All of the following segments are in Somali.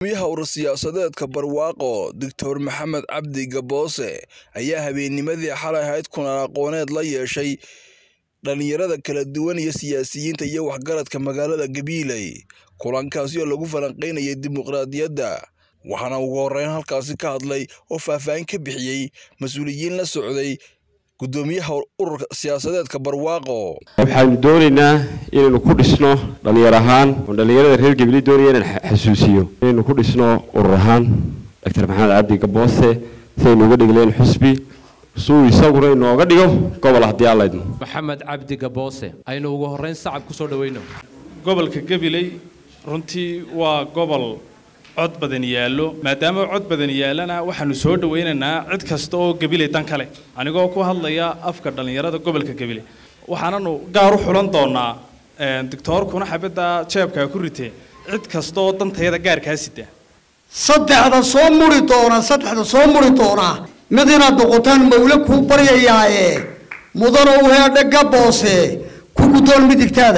miyaha urur siyaasadeedka barwaaqo doctor maxamed cabdi gaboose ayaa habeennimadii xalay ahayd kulan aqooneed la yeeshay dhalinyarada kala duwan iyo siyaasiyiinta iyo waxgaradka magaalada gabiiley kulankaasi oo lagu falanqaynayay dimuqraadiyadda waxaana ugu horreyn halkaasi ka hadlay oo faahfaahin ka bixiyey mas-uuliyiin la socday guddoomiyaha ururka siyaasadeedka barwaaqo waxaanu doonaynaa inaynu ku dhisno dhallinyar ahaan oo dhallinyarada reer gabiley doonaya inaan xasuusiyo inaynu ku dhisno urur ahaan doctor maxamed cabdi gaboose sidaynu uga dhigleen xusbi suu isaguna inooga dhigo gobol haddii aan laydmo maxamed cabdi gaboose aynu ugu horreyn sacab ku soo dhaweyno gobolka gabiley runtii waa gobol cod badan yaallo maadaama cod badan yaallana waxaanu soo dhawaynaynaa cid kasta oo gabiley dan kale anigoo ku hadlaya afka dhallinyarada gobolka gabiley waxaananu gaar u xulan doonaa doctoorkuna xabadda jeebkaa ku ritee cid kasta oo dantayada gaarkaa sita saddexda soo muri doona saddexda soo muri doona mid inaad noqotaan mawle kuu baryayaaye mudana u heedhe gaboose ku guddoon midigtaada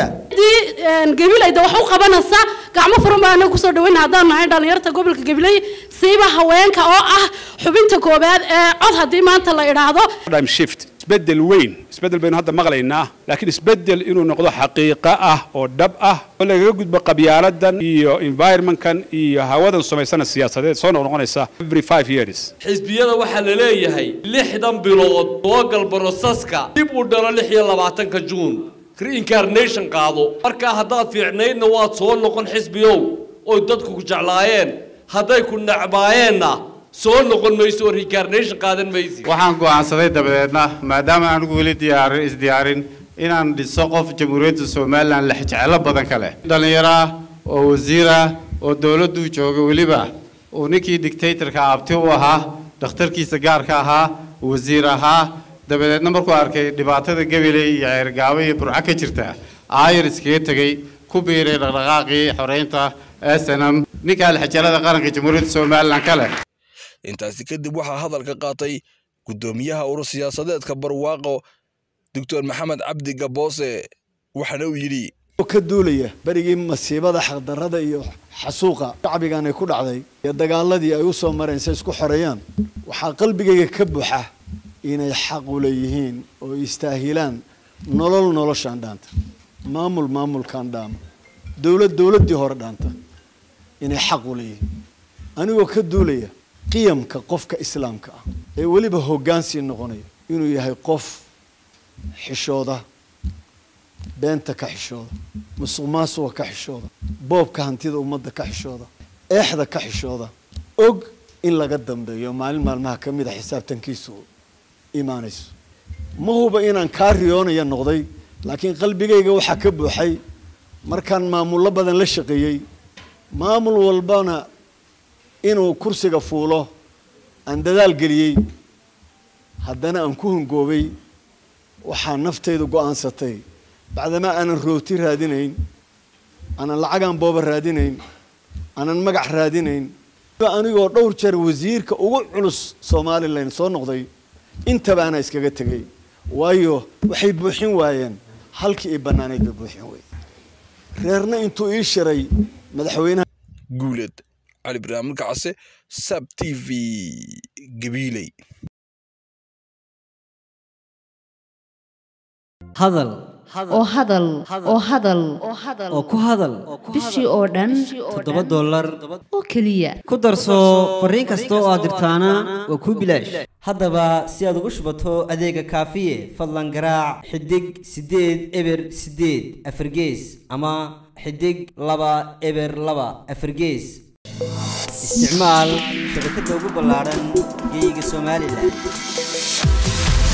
gabilayda wax u qabanaysa gacmo furan baa anaga kusoo dhaweyna haddaan nahay dhalinyarta gobolka gabiley siiba haweenka oo ah xubinta koobaad ee cod haddii maanta la idhaahdo shift isbedel weyn isbedel baynu hadda maqlaynaa laakiin isbedel inuu noqdo xaqiiqo ah oo dhab ah oo lagaga gudbo qabyaaladan iyo environmentkan iyo hawadan samaysana siyaasadeed soo noqnoqonaysa every five years xisbiyada waxaa la leeyahay lixdan bilood soogal broseska dib u dhalo lix iyo labaatanka juun reincarnation qaado markaa haddaad fiicnaydna waad soo noqon xisbiyow oy dadku ku jeclaayeen hadday ku necbaayeenna soo noqon mayso oo reincarnation qaadan maysi waxaan go'aansaday dabadeedna maadaama aanigu weli diyaarin isdiyaarin inaan dhiso qof jamhuuriyadda somalilan lexjeclo badan ka leh dhallinyaro ah oo wasiir ah oo dowladduu jooga weliba uu ninkii dictatorka abti u ahaa dhakhtarkiisa gaarka ahaa wasiir ahaa dabadeedna markuu arkay dhibaatada gabiley iyo ceergaabo iyo burco ka jirta aayar iskaga tegey ku biiray dhaqdhaqaaqii xoreynta snm ninka alxajalada qaranka jamhuuriyadda somalilan ka leh intaasi kadib waxaa hadalka qaatay guddoomiyaha urur siyaasadeedka barwaaqo doctor maxamed cabdi gaboose waxaana uu yidhi ka duulaya berigii masiibada xaqdarrada iyo xasuuqa shacbigan ay ku dhacday iyo dagaaladii ay u soo mareen say isku xoreeyaan waxaa qalbigayga ka buuxa inay xaq u leeyihiin oo istaahilaan nolol noloshaan dhaanta maamul maamulkaan dhaama dowlad dowladdii hore dhaanta inay xaq u leeyihiin anigoo ka duulaya qiyamka qofka islaamka ah ee weliba hoggaansii noqonaya inuu yahay qof xishooda beenta ka xishooda musuq maasuqa ka xishooda boobka hantida ummadda ka xishooda eexda ka xishooda og in laga dambeeyo maalin maalmaha ka mid a xisaabtankiisu imaanayso ma huba inaan kaa riyoonaya noqday laakiin qalbigayga waxaa ka buuxay markaan maamullo badan la shaqeeyey maamul walbana inuu kursiga fuulo aan dadaal geliyey haddana aan ku hungoobay waxaa naftaydu go-aansatay bacdamaa aanan rooti raadinayn aanan lacagaan booba raadinayn aanan magac raadinayn anigoo dhowr jeer wasiirka ugu culus somalilan soo noqday intaba anaa iskaga tegay waayo waxay buuxin waayeen halkii i bannaanayd bay buuxin weyde reerna intuu ii shiray madaxweynaha guuled cali barnaamij kacase sab t v gabiiley hadal oo hadal oo hadal oo ku hadal bishii oo dhan toddoba dollar oo keliya ku darso fariin kasta oo aad dirtaana waa kuu bilaash haddaba si aad ugu shubato adeega kaafiye fadlan garaac xidig siddeed eber siddeed afargees ama xidig laba eber laba afargees isticmaal shabakadda ugu ballaaran geeyiga somalilan